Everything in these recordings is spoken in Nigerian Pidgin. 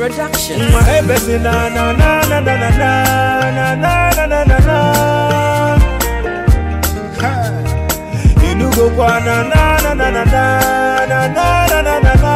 Production. Hey, Bessie, na na na na na na na na na na na na. Inu go kwa na na na na na na na na na na na.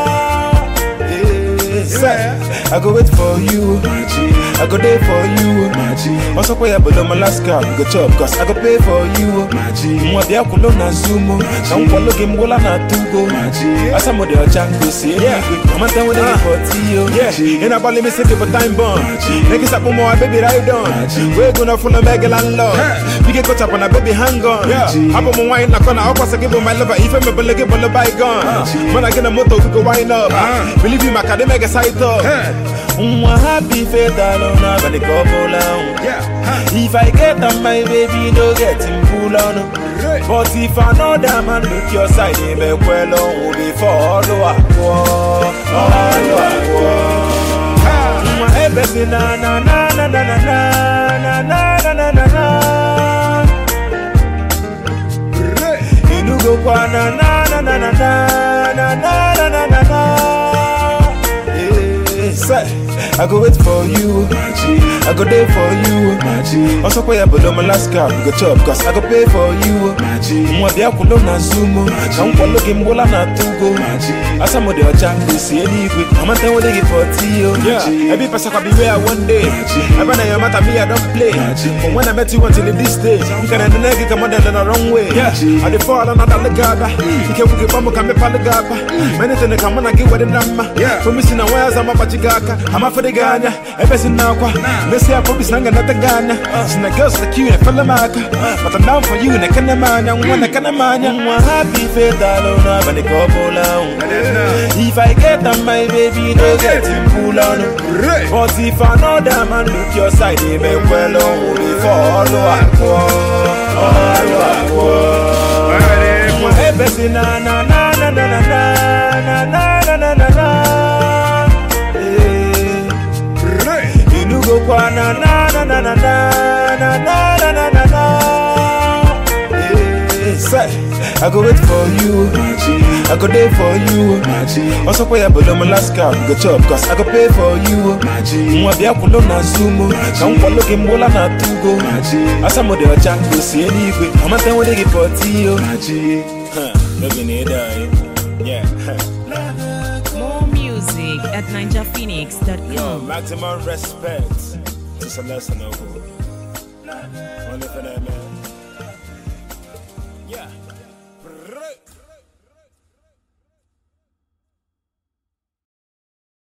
Yeah, say, I go wait for you, I go there for you. Also, pay below my last card, go chop, cause I go pay for you. Mwa bia kulo na zumo, na mkwalo gimbola na tugo. Asa mo de ochango si anyway, mama tell me they for tiyo. Yeah, in a bally me sick for time bomb. Niggas up on my baby ride on. We're gonna full of mega landlord. We get caught up on a baby hang on. Yeah, up on my wine, knock on a up, I give my lover. If I'm a bullet, give a bygone. Man, I get a motor, we go wind up. Believe you, my academic side up. Mwa happy faith alone, I'm gonna go pull on. If I get on my baby, no get him pull on. But if another man look your side, he may well on before all I go. All I go. Mwa hey, baby, na na na na na na na na na na na na. Inu go kwa na na na na na na na na na na na na. Yeah, say, I go wait for you, I go there for you. Also pay below my last card, go chop, cause I go pay for you. Mwa bia kulo na zumo, na mkwalo gimbola na tugo. Asa mo de ochango si anyway, mama tell what they give for tiyo. Yeah, every person can be where one day. Ever na your matter me I don't play. But when I met you until this day, you can end the nigga come on the wrong way. Yeah, I dey fall on another gaba. You can wuke bambo kame pale gaba. Many things come on I get with the number. Yeah, for me sina wires I'm a bachigaka. I'm a for the Ghana. Ever since now kwa. Let's say I promise nanga nata Ghana. Sina girls like you, I feel the maka. But I'm down for you, na kana manya, wana kana manya. Mwa happy faith alone, I'm gonna go pull on. If I get on my baby, no get him pull on. But if another man look your side, he may well on before all I go. All I go. Hey, Bessie, na na na na na na na na na na na na. Yeah. Inu go kwa na na na na na na na na na na na na. Yeah. Say, I go wait for you, I go there for you. Also pay below my last card, go chop, cause I go pay for you. Mwa bia kulo na zumo, na mkwalo gimbola na tugo. Asa mo de ochango si anyway, mama tell what they give for tiyo. Huh, baby need die. Yeah. More music at Yo, ninjaphoenix.com. maximum respect to Celeste Noble. Only for that man. Yeah.